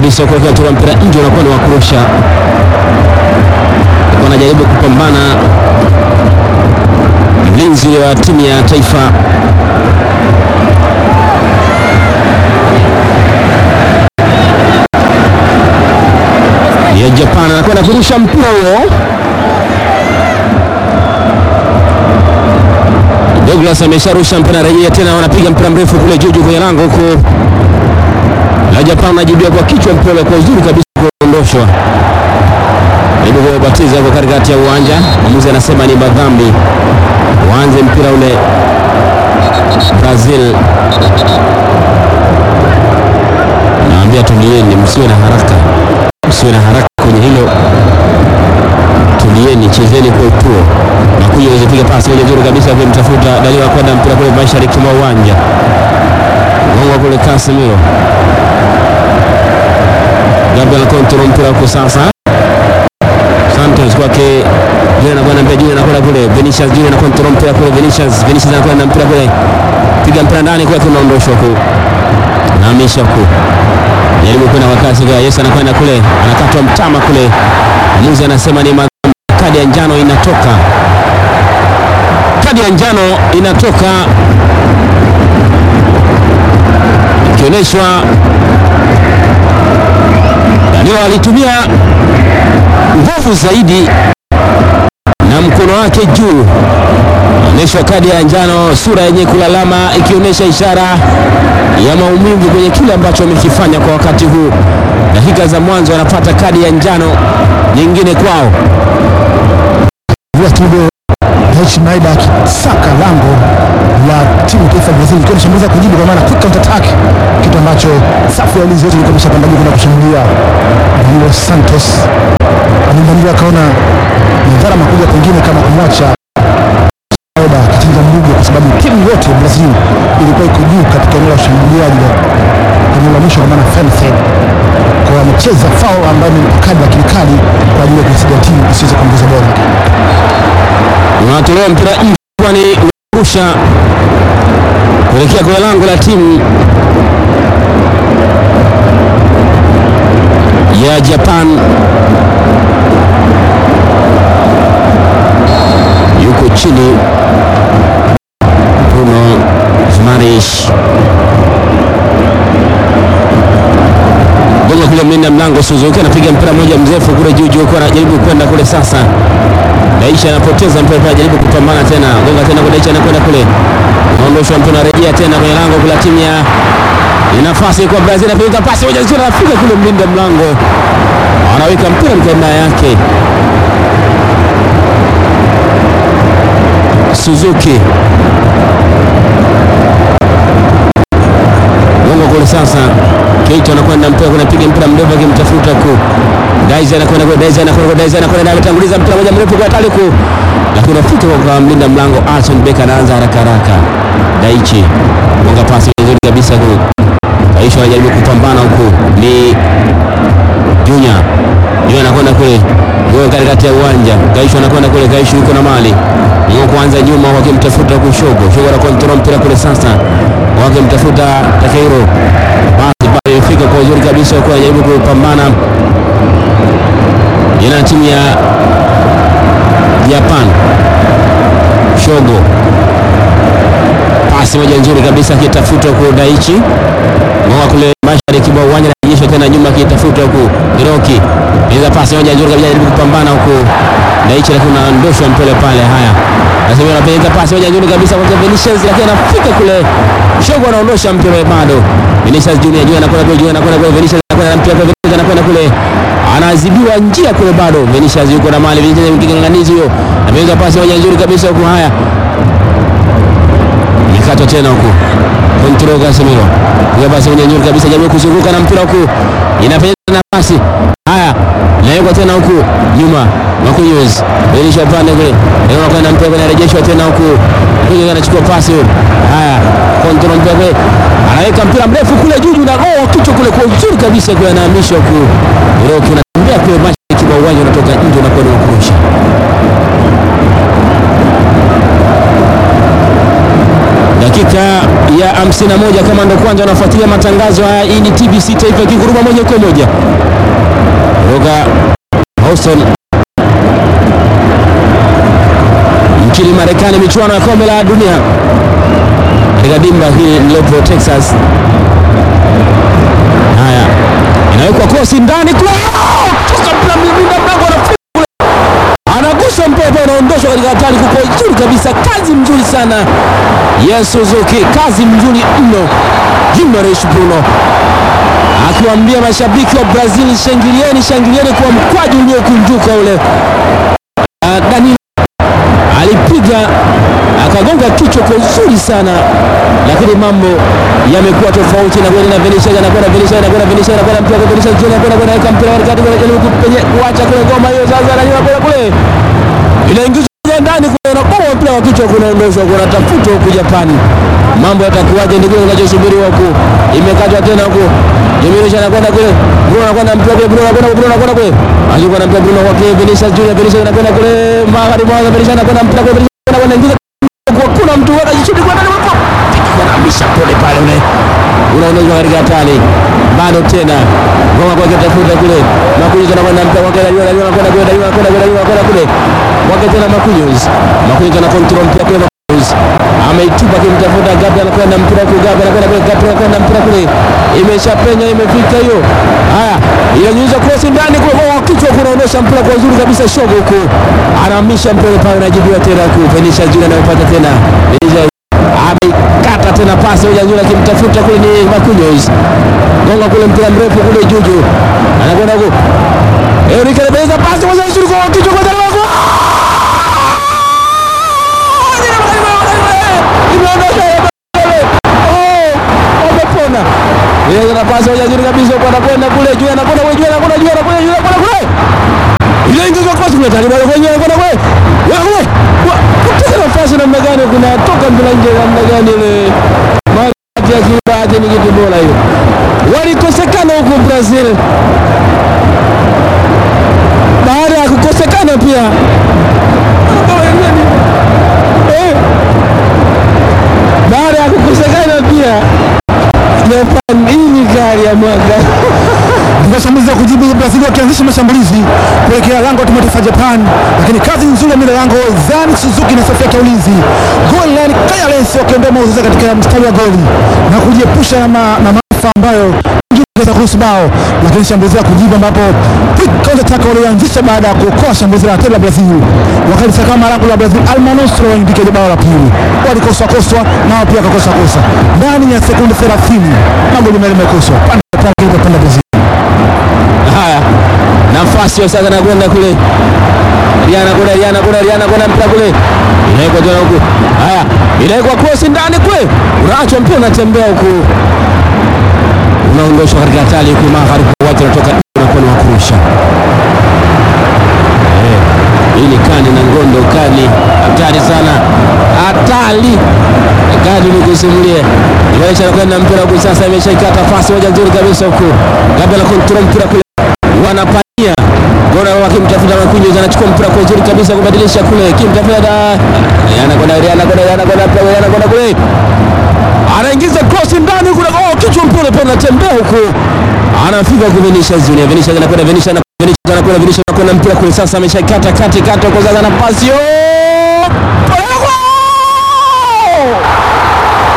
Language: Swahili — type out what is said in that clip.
kabisa kuweka tura mpira nje, unakuwa ni wa kurusha. Wanajaribu kupambana mlinzi wa timu ya taifa ya Japan, anakwenda kurusha mpira huo. Douglas amesharusha mpira, rejea tena, wanapiga mpira mrefu kule juu juu kwenye lango huko la Japan, anajibia kwa kichwa mpira kwa uzuri kabisa kuondoshwa Hebu kubatiza kwa katikati ya uwanja. Mwamuzi anasema ni madhambi, waanze mpira ule Brazil. Naambia tulieni, msiwe na haraka, msiwe na haraka kwenye hilo, tulieni, chezeni kwa utuo. Makuja aweze piga pasi moja nzuri kabisa, akimtafuta Daliwa kwenda mpira kule mashariki mwa uwanja, gonga kule Casemiro. Gabriel control mpira huko sasa Santos kwake Junior anakwenda mbele, Junior anakwenda kule, Vinicius Junior anakontrol mpira kule, Vinicius Vinicius anakwenda mpira kule, piga mpira ndani kwake, unaondoshwa huko, nahamisha huko, jaribu kwenda kwa kasi kwa Yesu, anakwenda kule, anakatwa mtama kule, mwamuzi anasema ni madhambi, kadi ya njano inatoka, kadi ya njano inatoka ikionyeshwa Danilo alitumia nguvu zaidi na mkono wake juu, onyeshwa kadi ya njano, sura yenye kulalama ikionyesha ishara ya maumivu kwenye kile ambacho amekifanya kwa wakati huu. Dakika za mwanzo anapata kadi ya njano nyingine kwao. Tudo Schneider akisaka lango la timu taifa ya Brazil ikiwa inashambuliza kujibu kwa maana quick counter attack, kitu ambacho safu ya ulinzi yote ilikuwa imeshapanda juu kwenda kushambulia Danilo Santos. Alimbandia akaona madhara makubwa pengine kama kumwacha Schneider akichinja mbuga, kwa sababu timu yote ya Brazil ilikuwa iko juu katika eneo la ushambuliaji wa eneo la mwisho kwa maana final third. Kwa hiyo amecheza foul ambayo ni kadi lakini kali kwa ajili ya kuisaidia timu isiweze kuongeza bora. unatolewa mpira nje, kwani unarusha kuelekea kwenye lango la timu ya Japan. Yuko chini Bruno Fernandes gonga kule, mlinda mlango Suzuki anapiga mpira mmoja mrefu kule juu juu, kwa anajaribu kwenda kule sasa Daisha anapoteza mpira pale, jaribu kupambana tena, gonga tena kwa Daisha, anakwenda kule, unaondoshwa mpira, unarejea tena kwenye lango kula timu ya ni nafasi kwa Brazil, anapiga pasi moja nzuri, anapiga kule, mlinda mlango anaweka mpira mkanda yake Suzuki gonga kule sasa, Keita anakwenda mpira, kunapiga mpira mrefu akimtafuta ku Daiza anakwenda kwa Daiza anakwenda kwa Daiza anakwenda anatanguliza mpira moja mrefu kwa hatari ku, lakini unafika kwa mlinda mlango Alson Becker anaanza haraka haraka. Daichi gonga pasi nzuri kabisa ku Kaisha anajaribu kupambana huku ni Junior Junior anakwenda kule Goal katikati ya uwanja. Kaisha anakwenda kule, Kaisha yuko na mali Ngo kuanza nyuma wakimtafuta kushogo. Shogo na control mpira kule sasa. Wakimtafuta Takeiro. Basi pale ifika kwa uzuri kabisa kwa anajaribu kupambana ina timu ya Japan. Shogo pasi moja nzuri kabisa akitafuta huko Daichi Ngoa kule mashariki mwa uwanja anajeshi tena nyuma akitafuta huko Hiroki. Inaweza pasi moja nzuri kabisa anajaribu kupambana huko Daichi lakini unaondoshwa mpele pale haya. Nasema anapiga pasi moja nzuri kabisa kwa Vinicius lakini anafika kule. Shogo anaondosha mpele bado. Vinicius Junior Junior anakwenda kule Junior anakwenda kule Vinicius anakwenda mpira kwa Vinicius anakwenda kule. Anazibiwa njia kule bado. Vinicius yuko na mali Vinicius mkinganganizi huyo. Ameanza pasi moja nzuri kabisa huko haya. Mikatwa tena huko. Control Casemiro. Kwa basi moja nzuri kabisa jamii kuzunguka na mpira huko. Inafanya nafasi. Haya. Nawekwa tena huku nyuma. Makunyuz. Belisha upande kule. Leo anakwenda mpira kwenye rejeshwa tena huku. Kuja anachukua pasi huyo. Haya. Control mpira kule. Anaweka mpira mrefu kule juu na oh kichwa kule kwa uzuri kabisa kwa anahamisha huku. Hiroki unatembea kule mashariki mwa uwanja unatoka nje unakwenda kurusha. Dakika ya 51 kama ndo kwanza wanafuatilia matangazo haya, hii ni TBC Taifa ikinguruma moja kwa moja kutoka Houston nchini Marekani, michuano ya kombe la dunia katika dimba hili lilopo Texas. Haya, inawekwa kosi ndani kule, toka mpira mlinda mlango anafunga kule, anagusa mpira unaondoshwa katika hatari, kuko nzuri kabisa, kazi mzuri sana ya Suzuki, kazi mzuri mno. Gimaresh Bruno akiwaambia mashabiki wa Brazil, shangilieni, shangilieni kwa mkwaju uliokunjuka ule. Uh, Danilo alipiga akagonga kichwa kwa uzuri sana, lakini mambo yamekuwa tofauti. na kwenda Vinicius anakwenda Vinicius anakwenda Vinicius anakwenda mpira kwa Vinicius Junior anakwenda kwenda weka mpira katikati kwa jaribu kupenye kuacha kule ngoma hiyo sasa, na nyuma kule kule inaingizwa ndani kule na bomo mpira wa kichwa kunaondoshwa, kunatafutwa huku Japani. Mambo yatakuwaje? Ndio kile kinachosubiriwa huku, imekatwa tena huku Jemilisha anakwenda kule, Bruno anakwenda mpira kule, Bruno anakwenda Bruno anakwenda kule, alikuwa na mpira Bruno kwa kile Vinicius Junior, Vinicius anakwenda kule magharibi mwa Vinicius anakwenda mpira kule, Vinicius anakwenda ingiza kwa kuna mtu wala jichudi kwa ndani hapo, anamisha pole pale ule unaonezwa katika hatari bado tena ngoma kwa kitafuta kule Makunyuzi anakwenda mpira kwa kile yule anakwenda kule yule anakwenda kule yule anakwenda kule kwake tena Makunyuzi Makunyuzi ana control mpira kule Makunyuzi ameitupa kimtafuta Gabi anakwenda mpira kule Gabi anakwenda kule Gabi anakwenda mpira kule imeshapenya imefika hiyo haya inanyuza cross ndani kule kwa kichwa kunaonesha mpira kwa uzuri kabisa shogo huko anahamisha mpira pale anajibiwa tena ku Venisha Junior anayopata tena Venisha amekata tena pasi moja nzuri akimtafuta kule ni Makunyos gonga kule mpira mrefu kule Juju anakwenda huko Eric anabeza pasi moja nzuri kwa kichwa kwa ndani wako amepona ile na pasi moja nzuri kabisa kwa anakwenda kule juu anakwenda kule juu anakwenda juu anakwenda juu anakwenda kule ile ingizwa kwa kule tani bado kwenye anakwenda kule wewe kupata nafasi namna gani kunatoka mpira nje namna gani ile mali ya kibaji ni kitu bora hiyo walikosekana huko Brazil baada ya kukosekana pia Eh. baada ya kukosekana pia Japan hii ni gari ya mwaka Mashambulizi ya kujibu Brazil wakianzisha mashambulizi kuelekea lango la timu ya taifa ya Japan, lakini kazi nzuri ya mila lango Zan Suzuki na safu yake ya ulinzi goal line Kayales wakiondoa mauzuza katika mstari wa goli na kujiepusha na, ma, na maafa ambayo ingeweza kuhusu bao, lakini shambulizi la kujibu ambapo quick counter attack walioanzisha baada ya kuokoa shambulizi la tena la Brazil wakalisakama lango la Brazil Almanostro waindikia bao la pili, walikoswa koswa nao pia wakakosa kosa ndani ya sekunde 30 magoli mawili yamekoswa pande pande pande Brazil Haya, nafasi hiyo sasa nakwenda kule Riana kule Riana kule Riana kule mpira kule inawekwa tena huku. Haya, inawekwa cross ndani kule, unaachwa mpira unatembea huku, unaondoshwa katika hatari huku, magharibi watu wanatoka unakuwa ni wakurusha. Eh, hii ni kani na ngondo, kani hatari sana, hatari kadi ni kusimulia Iwaisha anakwenda mpira huku sasa, imeshaikata pasi moja nzuri kabisa huku, labda na control mpira kule wanapania gora wakimtafuta Makunyo anachukua mpira kwa uzuri kabisa kubadilisha kule kimtafuta da anakwenda anakwenda anakwenda anakwenda kule anaingiza cross ndani kule oh kichwa mpira pale anatembea huko anafika kwa Vinicius Junior Vinicius anakwenda Vinicius anakwenda Vinicius anakwenda Vinicius anakwenda mpira kule sasa ameshakata kati kati kwa sasa na pasi oh